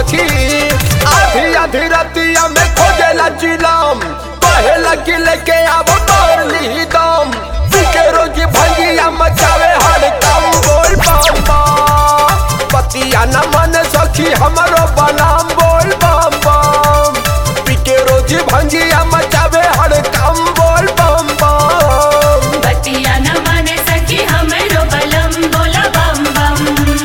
सखी आधी आधी रतिया में खोजेला चिलम कहेला कि लेके आव तोर ली दम पीके रोज भंगिया मचावे हर काम बोल बम बम पतिया न मन सखी हमरो बलाम बोल बम बम पीके रोज भंगिया मचावे हर काम बोल बम बम बतिया न माने सखी हमरो बलम बोला बम बम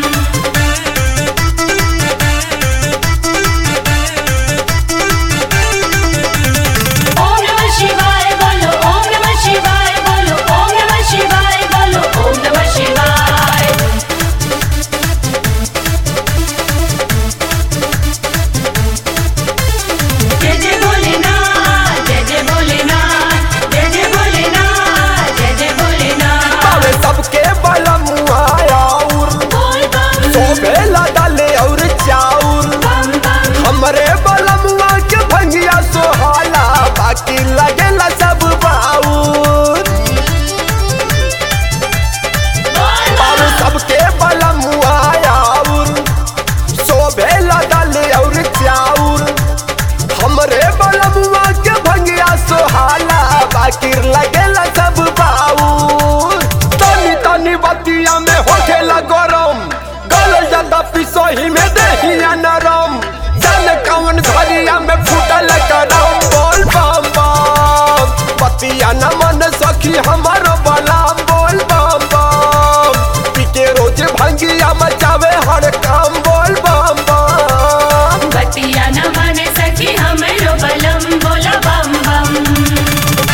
ओम नमः शिवाय बोलो ओम नमः शिवाय बोलो ओम नमः शिवाय बोलो ओम नमः शिवाय जय जय भोलेनाथ जय जय भोलेनाथ जय जय भोलेनाथ जय जय भोलेनाथ पावे सबके बलम आयाउर बोल बम सोबेला डाले और चाउर बम बम हमरे बलमुआ के भंगिया सोहाला बाकी लगेला सब बाउर बोल और सबके बलमुआ आउर सोबेला डाले और चाउर हमरे बलमुआ के भंगिया सोहाला बाकी लगेला सब बाउर तनी तनी बतिया में होखेला गरम गल ज्यादा पिसोही में देहिया नरम जन कौन घरिया में फूटल करम बोल बम बम बतिया न मन सखी हमारो बलाम बोल बम बम पीके रोज भंगिया मचावे हर काम बोल बम बम बतिया न माने सखी हमरो बलम बोला बम बम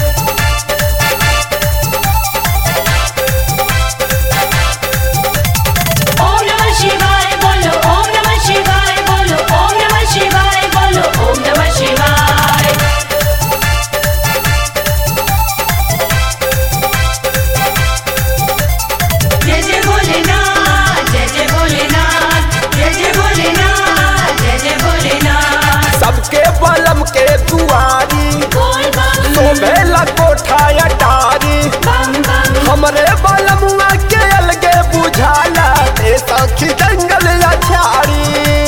ओम नमः शिवाय बोलो ओम नमः शिवाय बोलो ओम नमः शिवाय बोलो ओम नमः शिवाय जय जय भोलेनाथ जय जय भोलेनाथ जय जय भोलेनाथ जय जय भोलेनाथ सबके बलम के दुआरी बोल बम सोभेला कोठा अटारी बम बम हमरे बलमुआ के अलगे बुझाला ए सखी जंगल अछाड़ी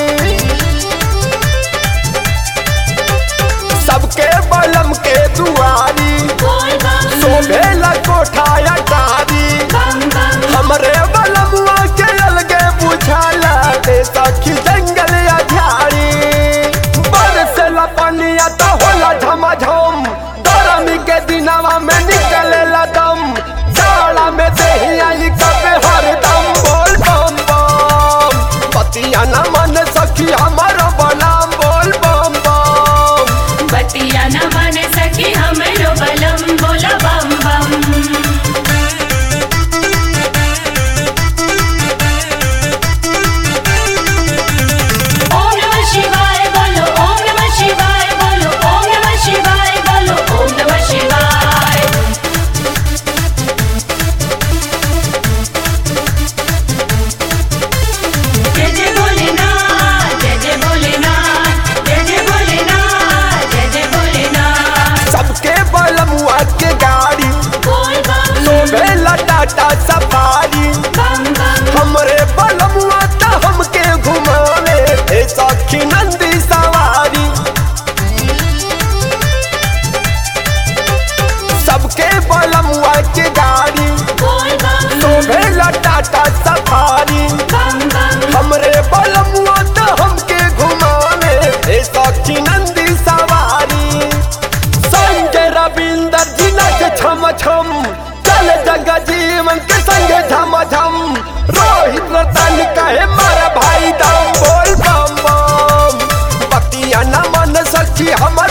सबके बलम के दुआरी बोल बम सोभेला कोठा अटारी बम बम हमरे बलमुआ के अलगे बुझाला ए सखी जंगल अछाड़ी बरसेला पनिया तो होला झमाझम गरमी के दिनवा में निकलेला दम जाड़ा में देहिया ई कबे हरदम बोल बम बम पतिया न मन सखी हमारो बलाम बोल बम बम बतिया न माने सखी हमरो बलम बोला बम बम ओम नमः शिवाय बोलो ओम नमः शिवाय बोलो ओम नमः शिवाय बोलो ओम नमः शिवाय जय जय भोलेनाथ जय जय भोलेनाथ जय जय भोलेनाथ जय जय भोलेनाथ सबके बलमुआ के गाड़ी बोल बम सोभेला टाटा सफारी बम बम हमरे बलमुआ त हमके घुमावे ए सखी नंदी सवारी सबके बलमुआ के गाड़ी बोल बम सोभेला टाटा सफारी बम बम हमरे बलमुआ त हमके घुमावे ए सखी नंदी सवारी संजय रविंदर जी नच छम छम चल जग जीवन के संग झम झम रोहित रतन कहे मारा भाई दम बोल बम बम बतिया न मन सखी हमर